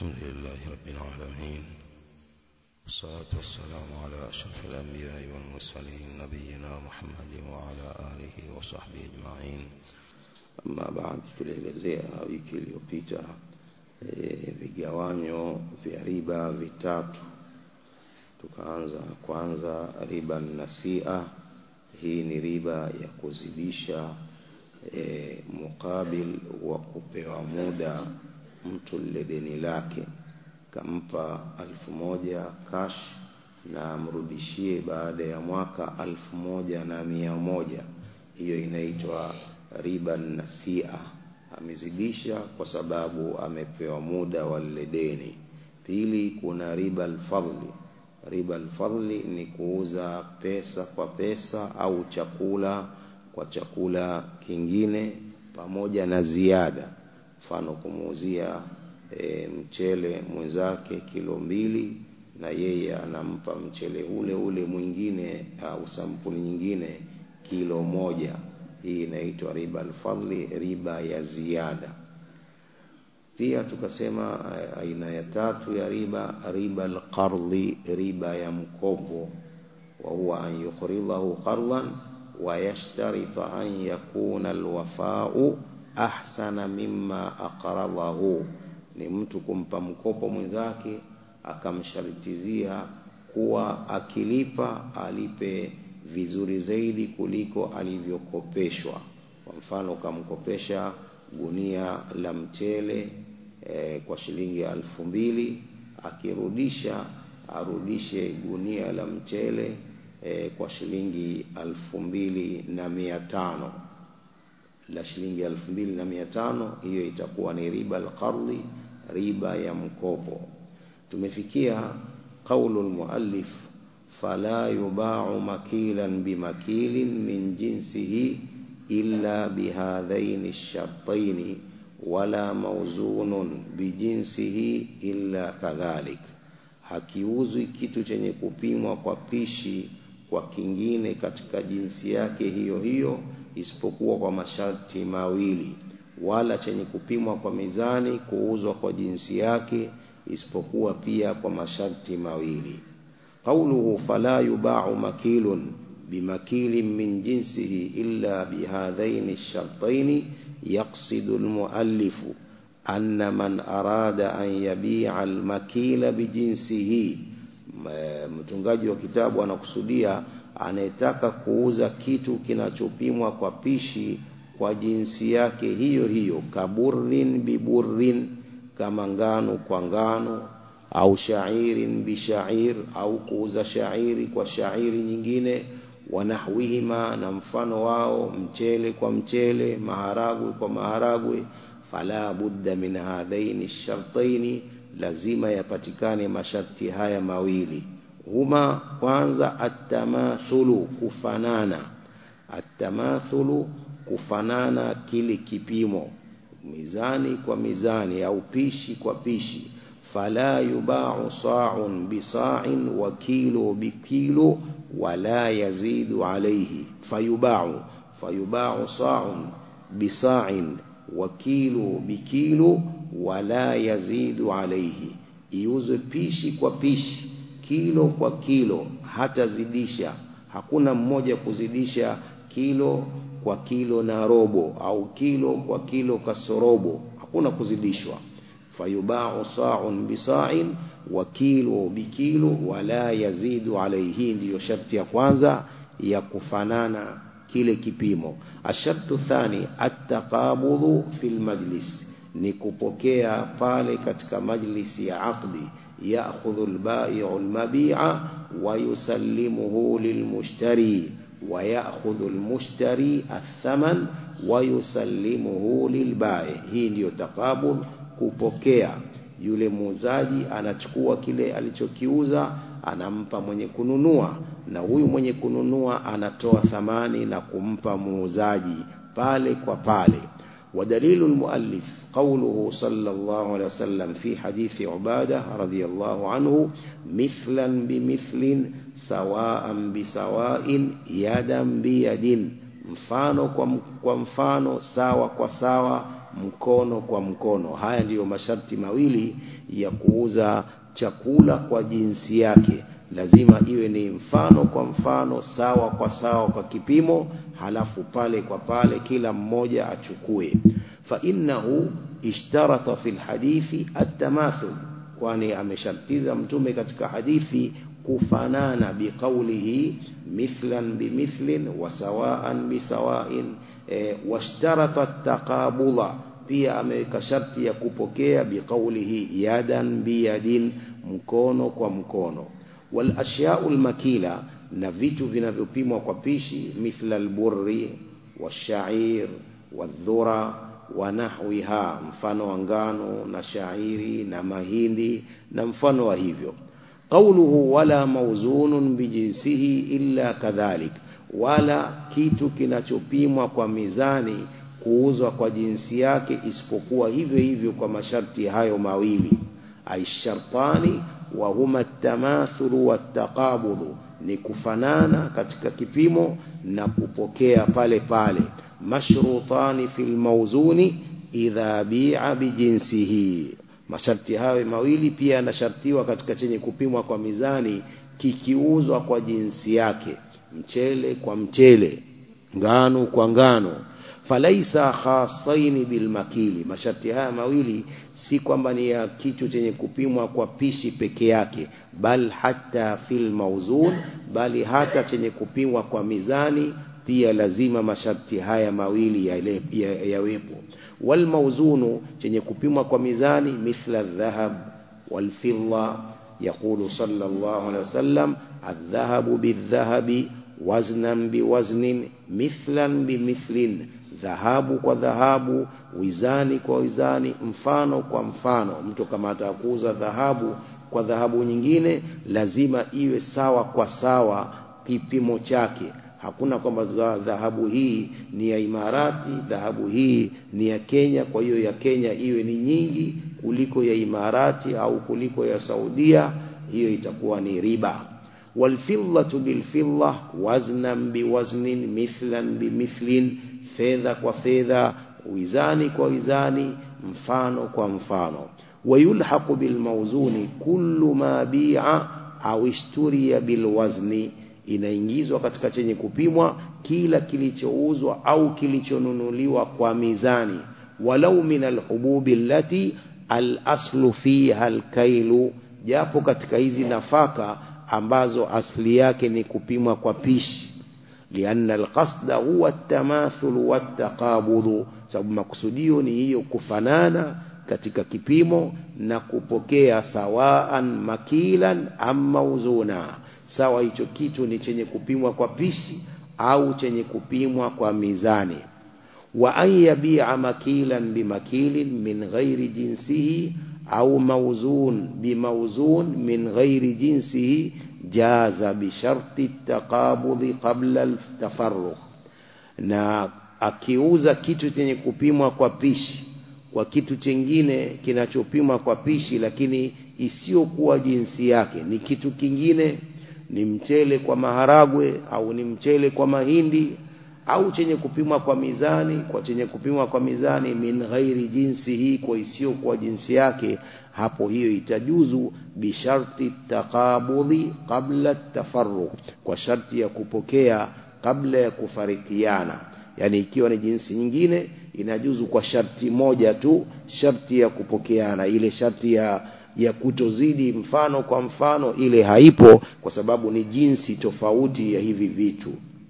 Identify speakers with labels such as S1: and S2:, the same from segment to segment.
S1: الحمد لله رب العالمين والصلاة والسلام على أشرف الأنبياء والمرسلين نبينا محمد وعلى آله وصحبه أجمعين أما بعد tulielezea wiki iliyopita e, vigawanyo vya riba vitatu tukaanza kwanza riba nasia hii ni riba ya kuzidisha e, mukabil wa kupewa muda mtu lile deni lake kampa alfu moja cash na amrudishie baada ya mwaka alfu moja na mia moja hiyo inaitwa riba nasia amezidisha kwa sababu amepewa muda wa lile deni pili kuna riba alfadli riba alfadli ni kuuza pesa kwa pesa au chakula kwa chakula kingine pamoja na ziada mfano kumuuzia e, mchele mwenzake kilo mbili na yeye anampa mchele ule ule mwingine au sampuli nyingine kilo moja hii inaitwa riba alfadli riba ya ziada pia tukasema aina ya tatu ya riba riba alqardhi riba ya mkopo wa huwa an yuqridahu qardan wa yashtarita an yakuna alwafa'u ahsana mimma aqradahu ni mtu kumpa mkopo mwenzake akamsharitizia kuwa akilipa alipe vizuri zaidi kuliko alivyokopeshwa kwa mfano ukamkopesha gunia la mchele e, kwa shilingi alfu mbili akirudisha arudishe gunia la mchele e, kwa shilingi alfu mbili na mia tano la shilingi elfu mbili na mia tano hiyo itakuwa ni riba alqardhi riba ya mkopo tumefikia qaulu almuallif fala yubau makilan bimakilin min jinsihi illa bihadhaini shartaini wala mauzunun bijinsihi illa kadhalik hakiuzwi kitu chenye kupimwa kwa pishi kwa kingine katika jinsi yake hiyo hiyo isipokuwa kwa masharti mawili wala chenye kupimwa kwa mizani kuuzwa kwa jinsi yake isipokuwa pia kwa masharti mawili qauluhu fala yubau makilun bimakilin min jinsihi illa bihadhaini ash-shartaini yaqsidu al-muallifu anna man arada an yabi'a al-makila bijinsihi mtungaji wa kitabu anakusudia anayetaka kuuza kitu kinachopimwa kwa pishi kwa jinsi yake hiyo hiyo kaburrin biburrin kama ngano kwa ngano au shairin bishair au kuuza shairi kwa shairi nyingine wanahwihima na mfano wao mchele kwa mchele maharagwe kwa maharagwe fala budda min hadhaini shartaini lazima yapatikane masharti haya mawili huma kwanza atamathulu kufanana atamathulu kufanana kile kipimo mizani kwa mizani au pishi kwa pishi fala yubau sa'un bisa'in wa kilo bikilo wala yazidu alayhi fayubau fayubau sa'un bisa'in wa kilo bikilo wala yazidu alayhi iuzwe pishi kwa pishi kilo kwa kilo hatazidisha hakuna mmoja kuzidisha kilo kwa kilo na robo au kilo kwa kilo kasorobo hakuna kuzidishwa fayubau sa'un bisa'in wa kilo bikilo wala yazidu alayhi ndiyo sharti ya kwanza ya kufanana kile kipimo ashartu thani at-taqabudhu fil majlis ni kupokea pale katika majlisi ya aqdi يأخذ البائع المبيع ويسلمه للمشتري ويأخذ المشتري الثمن ويسلمه للبائع hii ndiyo takabul kupokea yule muuzaji anachukua kile alichokiuza anampa mwenye kununua na huyu mwenye kununua anatoa thamani na kumpa muuzaji pale kwa pale ودليل المؤلف قوله صلى الله عليه وسلم في حديث عبادة رضي الله عنه مثلا بمثل سواء بسواء يدا بيد mfano kwa mfano sawa kwa sawa mkono kwa mkono haya ndiyo masharti mawili ya kuuza chakula kwa jinsi yake lazima iwe ni mfano kwa mfano sawa kwa sawa kwa kipimo halafu pale kwa pale kila mmoja achukue fa innahu ishtarata fil hadithi at-tamathul kwani ameshartiza mtume katika hadithi kufanana biqaulihi mithlan bimithlin wa sawaan bisawa'in e, washtarata at-taqabula pia ameweka sharti ya kupokea biqaulihi yadan biyadin mkono kwa mkono wal ashya'ul makila na vitu vinavyopimwa kwa pishi mithla alburri washair wadhura wa nahwiha mfano wa ngano na shairi na mahindi na mfano wa hivyo qawluhu wala mawzunun bijinsihi illa kadhalik wala kitu kinachopimwa kwa mizani kuuzwa kwa jinsi yake isipokuwa hivyo hivyo kwa masharti hayo mawili aishartani wa huma at-tamathulu wat-taqabulu ni kufanana katika kipimo na kupokea pale pale mashrutani fil mawzuni idha bi'a bijinsihi masharti hayo mawili pia yanashartiwa katika chenye kupimwa kwa mizani kikiuzwa kwa jinsi yake mchele kwa mchele ngano kwa ngano falaisa khasaini bilmakili masharti haya mawili si kwamba ni ya kitu chenye kupimwa kwa pishi peke yake bal hata fil mauzun bali hata chenye kupimwa kwa mizani pia lazima masharti haya mawili yawepo ya, ya, ya wal mauzunu chenye kupimwa kwa mizani mithla dhahab wal fidda يقول صلى الله عليه وسلم الذهب بالذهب وزنا بوزن مثلا بمثل dhahabu kwa dhahabu wizani kwa wizani mfano kwa mfano mtu kama atakuuza dhahabu kwa dhahabu nyingine lazima iwe sawa kwa sawa kipimo chake hakuna kwamba dhahabu hii ni ya Imarati dhahabu hii ni ya Kenya kwa hiyo ya Kenya iwe ni nyingi kuliko ya Imarati au kuliko ya Saudia hiyo itakuwa ni riba والفضة بالفضة وزنا بوزن مثلا بمثل fedha kwa fedha wizani kwa wizani mfano kwa mfano wayulhaqu bilmawzuni kullu ma bi'a au ishturiya bilwazni inaingizwa katika chenye kupimwa kila kilichouzwa au kilichonunuliwa kwa mizani walau min alhububi allati alaslu fiha alkailu japo katika hizi nafaka ambazo asli yake ni kupimwa kwa pishi لأن القصد هو التماثل والتقابض sababu makusudio ni hiyo kufanana katika kipimo na kupokea sawaan makilan ama uzuna sawa hicho kitu ni chenye kupimwa kwa pishi au chenye kupimwa kwa mizani wa an yabi'a makilan bimakilin min ghairi jinsihi au mawzun bimawzun min ghairi jinsihi jaza bisharti taqabudhi qabla altafarruq na akiuza kitu chenye kupimwa kwa pishi kwa kitu chengine kinachopimwa kwa pishi lakini isiyokuwa jinsi yake ni kitu kingine ni mchele kwa maharagwe au ni mchele kwa mahindi au chenye kupimwa kwa mizani kwa chenye kupimwa kwa mizani min ghairi jinsi hii kwa isiyokuwa jinsi yake hapo hiyo itajuzu bisharti taqabudhi qabla tafarruq kwa sharti ya kupokea kabla ya kufarikiana yani ikiwa ni jinsi nyingine inajuzu kwa sharti moja tu sharti ya kupokeana ile sharti ya ya kutozidi mfano kwa mfano ile haipo kwa sababu ni jinsi tofauti ya hivi vitu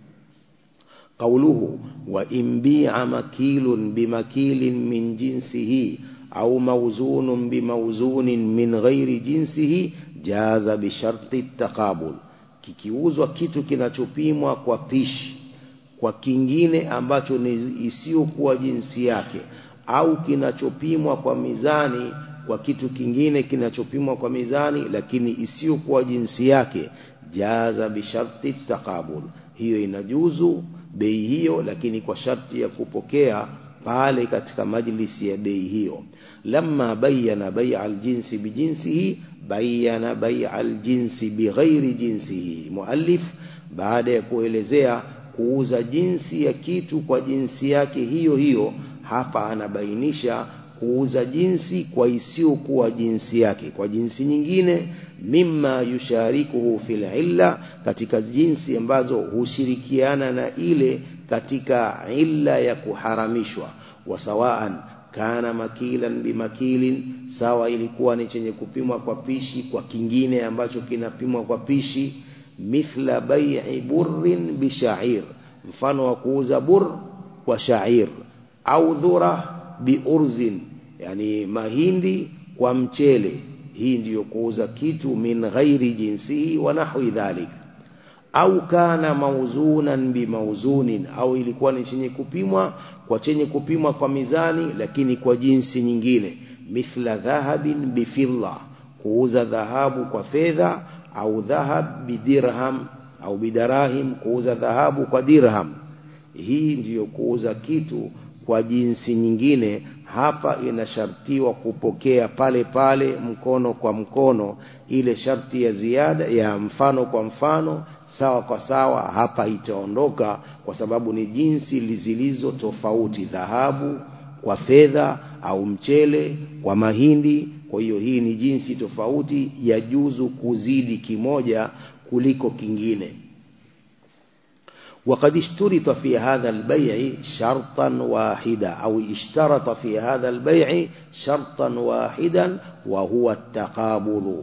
S1: قوله وإن بيع مكيل بمكيل من جنسه أو موزون بموزون من غير جنسه جاز بشرط التقابل kikiuzwa kitu kinachopimwa kwa pishi kwa kingine ambacho ni isiyokuwa jinsi yake au kinachopimwa kwa mizani kwa kitu kingine kinachopimwa kwa mizani lakini isiyokuwa jinsi yake jaza bisharti taqabul hiyo inajuzu bei hiyo lakini kwa sharti ya kupokea pale katika majlisi ya bei hiyo lamma bayyana bai'a aljinsi bijinsihi bayyana bai'a aljinsi bighairi jinsihi muallif baada ya kuelezea kuuza jinsi ya kitu kwa jinsi yake hiyo hiyo hapa anabainisha kuuza jinsi kwa isiyokuwa jinsi yake kwa jinsi nyingine mimma yusharikuhu fil illa katika jinsi ambazo hushirikiana na ile katika illa ya kuharamishwa wasawaan kana makilan bimakilin sawa ilikuwa ni chenye kupimwa kwa pishi kwa kingine ambacho kinapimwa kwa pishi mithla bai'i burrin bishair mfano wa kuuza bur kwa shair au dhura biurzin yani mahindi kwa mchele hii ndiyo kuuza kitu min ghairi jinsihi wa nahwi dhalik au kana mauzunan bimauzunin au ilikuwa ni chenye kupimwa kwa chenye kupimwa kwa mizani lakini kwa jinsi nyingine mithla dhahabin bifidda kuuza dhahabu kwa fedha au dhahab bidirham au bidarahim kuuza dhahabu kwa dirham hii ndiyo kuuza kitu kwa jinsi nyingine hapa inashartiwa kupokea pale pale mkono kwa mkono ile sharti ya ziada ya mfano kwa mfano sawa kwa sawa hapa itaondoka kwa sababu ni jinsi zilizo tofauti dhahabu kwa fedha au mchele kwa mahindi kwa hiyo hii ni jinsi tofauti ya juzu kuzidi kimoja kuliko kingine وقد اشترط في هذا البيع شرطا واحدا أو اشترط في هذا البيع شرطا واحدا وهو التقابل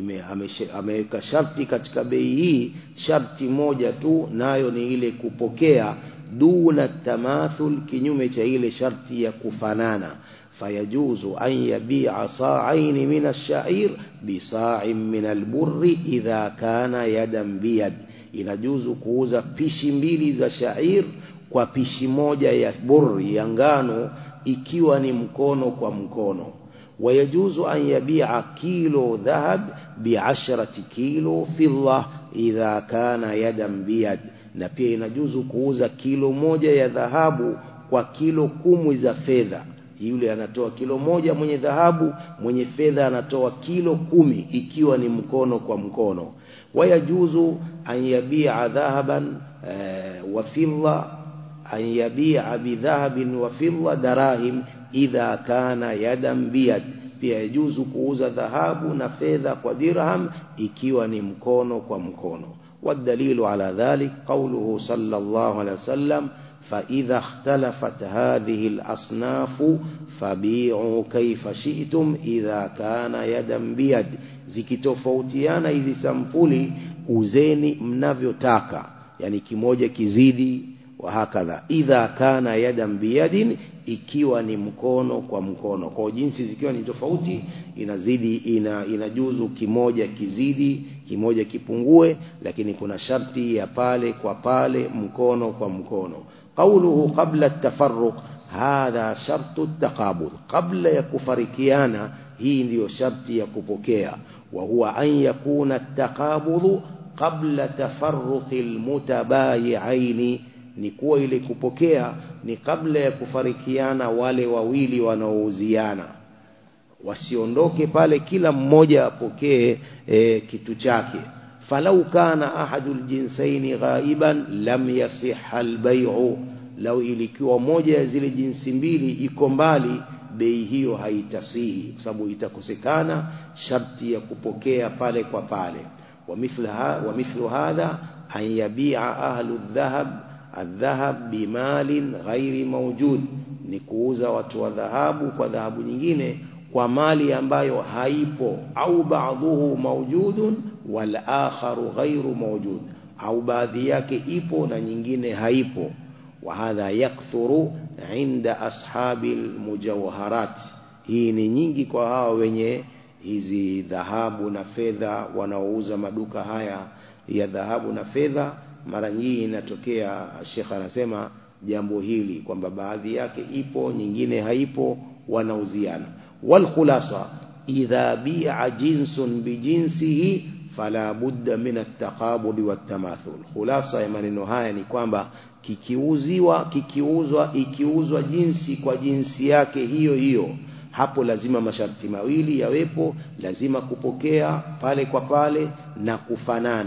S1: ameweka sharti katika bei hii sharti moja tu nayo ni ile kupokea duna tamathul kinyume cha ile sharti ya kufanana fayajuzu an yabi'a sa'ain min ash-sha'ir bi sa'in min al-burri idha kana yadan biyad inajuzu kuuza pishi mbili za shair kwa pishi moja ya burri ya ngano ikiwa ni mkono kwa mkono wayajuzu an yabi'a kilo dhahab bi'ashrati kilo fidda idha kana yadan biyad na pia inajuzu kuuza kilo moja ya dhahabu kwa kilo kumi za fedha yule anatoa kilo moja mwenye dhahabu mwenye fedha anatoa kilo kumi ikiwa ni mkono kwa mkono wayajuzu an yabi'a dhahaban wa fidda an yabi'a bidhahabin wa fidda darahim idha kana yadan biyad pia yajuzu kuuza dhahabu na fedha kwa dirham ikiwa ni mkono kwa mkono والدليل على ذلك قوله صلى الله عليه وسلم فإذا اختلفت هذه الأصناف فبيعوا كيف شئتم إذا كان يدا بيد zikitofautiana hizi sampuli uzeni mnavyotaka yani kimoja kizidi wa hakadha idha kana yadan biyadin ikiwa ni mkono kwa mkono kwa jinsi zikiwa ni tofauti inazidi ina, inajuzu kimoja kizidi kimoja kipungue lakini kuna sharti ya pale kwa pale mkono kwa mkono قوله قبل التفرق هذا شرط التقابض قبل يكفركيانا hii ndiyo sharti ya kupokea wa huwa an yakuna at-taqabudhu qabla tafarruqi al-mutabayi'aini ni kuwa ile kupokea ni kabla ya kufarikiana wale wawili wanaouziana wasiondoke pale kila mmoja apokee e, kitu chake falau kana ahadul jinsaini ghaiban lam yasihha albay'u lau ilikuwa moja ya zile jinsi mbili iko mbali bei hiyo haitasihi kwa sababu itakosekana sharti ya kupokea pale kwa pale wa mithla wa mithlu hadha an yabi'a ahlu dhahab الذهب بمال غير موجود ni kuuza watu wa dhahabu kwa dhahabu nyingine kwa mali ambayo haipo au baadhuhu mawjudun wal akharu ghairu mawjud au baadhi yake ipo na nyingine haipo wa hadha yakthuru inda ashabil mujawharat hii ni nyingi kwa hawa wenye hizi dhahabu na fedha wanaouza maduka haya ya dhahabu na fedha mara nyingi inatokea Sheikh anasema jambo hili kwamba baadhi yake ipo nyingine haipo wanauziana wal khulasa idha bi'a jinsun bijinsihi fala budda min at-taqabud wat-tamathul khulasa ya maneno haya ni kwamba kikiuziwa kikiuzwa ikiuzwa jinsi kwa jinsi yake hiyo hiyo hapo lazima masharti mawili yawepo lazima kupokea pale kwa pale na kufanana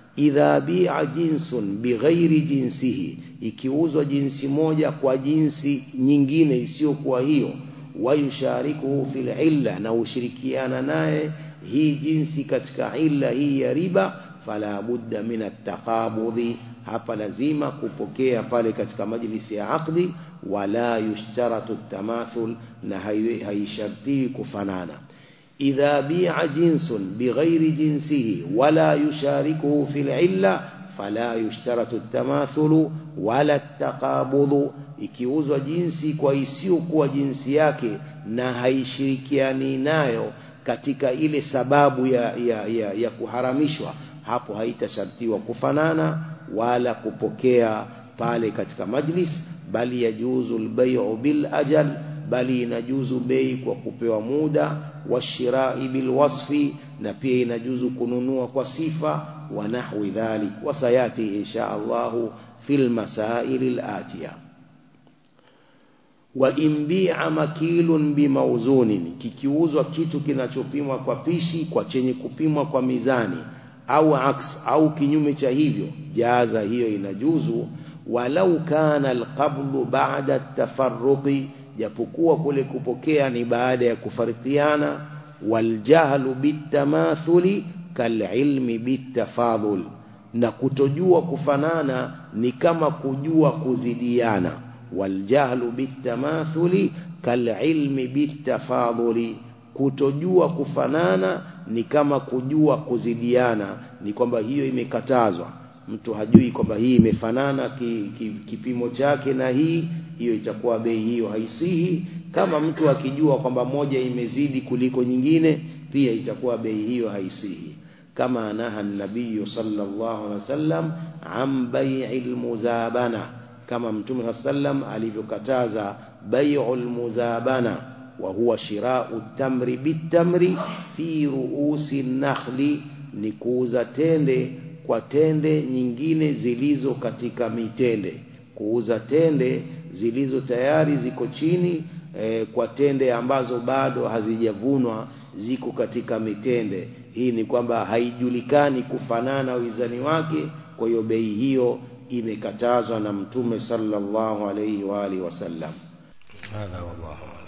S1: idha bi'a jinsun bighairi jinsihi ikiuzwa jinsi moja kwa jinsi nyingine isiyokuwa hiyo wayusharikuhu fil illa na ushirikiana naye hii jinsi katika illa hii ya riba fala budda min at-taqabudhi hapa lazima kupokea pale katika majlisi ya aqdi wala yushtaratu tamathul na haishartii kufanana idha bi'a jinsun bighairi jinsihi wala yusharikuhu fil illa fala yushtaratu tamathulu wala taqabudhu ikiuzwa jinsi kwa isiyokuwa jinsi yake na haishirikiani nayo katika ile sababu ya, ya, ya, ya kuharamishwa hapo haitashartiwa kufanana wala kupokea pale katika majlis bali yajuzu albay'u bil ajal bali inajuzu bei kwa kupewa muda washirai bil wasfi na pia inajuzu kununua kwa sifa wa nahwi dhalik wasayati insha Allah fil masail al atiya wa imbi'a makilun bimauzunin kikiuzwa kitu kinachopimwa kwa pishi kwa chenye kupimwa kwa mizani au aks au kinyume cha hivyo jaza hiyo inajuzu walau kana alqablu ba'da at-tafarruqi japokuwa kule kupokea ni baada ya kufarikiana waljahlu bitamathuli kalilmi bitafadhul na kutojua kufanana ni kama kujua kuzidiana waljahlu bitamathuli kalilmi bitafadhuli kutojua kufanana ni kama kujua kuzidiana ni kwamba hiyo imekatazwa mtu hajui kwamba hii imefanana ki, ki, kipimo chake na hii hiyo itakuwa bei hiyo haisihi kama mtu akijua kwamba moja imezidi kuliko nyingine pia itakuwa bei hiyo haisihi kama anaha nabii sallallahu alaihi wasallam am bai'il muzabana kama mtume sallam alivyokataza bai'ul muzabana wa huwa shira'u tamri bitamri fi ru'usi nakhli ni kuuza tende kwa tende nyingine zilizo katika mitende kuuza tende zilizo tayari ziko chini e, kwa tende ambazo bado hazijavunwa ziko katika mitende hii ni kwamba haijulikani kufanana wizani wake kwa hiyo bei hiyo imekatazwa na mtume sallallahu alayhi wa alihi wasallam
S2: هذا والله أعلم